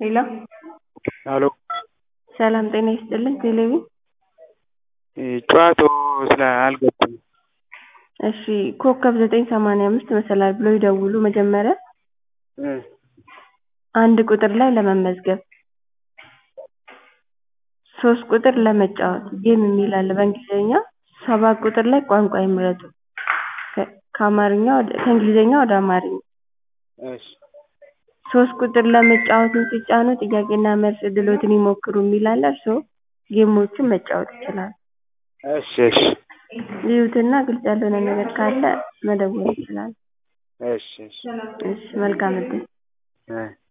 ሄሎ ሄሎ ሰላም ጤና ይስጥልኝ ቴሌቪ ጨዋታው ስለ አልገባኝም እሺ ኮከብ ዘጠኝ ሰማንያ አምስት መሰላል ብለው ይደውሉ መጀመሪያ አንድ ቁጥር ላይ ለመመዝገብ ሶስት ቁጥር ለመጫወት ጌም የሚል አለ በእንግሊዝኛ ሰባት ቁጥር ላይ ቋንቋ ይምረጡ ከእንግሊዝኛ ወደ አማርኛ እሺ ሶስት ቁጥር ለመጫወትን ሲጫኑ ጥያቄና መልስ እድልዎትን ይሞክሩ የሚል አለ እርስዎ ጌሞችን መጫወት ይችላሉ እሺ እሺ ይዩትና ግልጽ ያልሆነ ነገር ካለ መደወል ይችላሉ እሺ እሺ እሺ መልካም እድል እ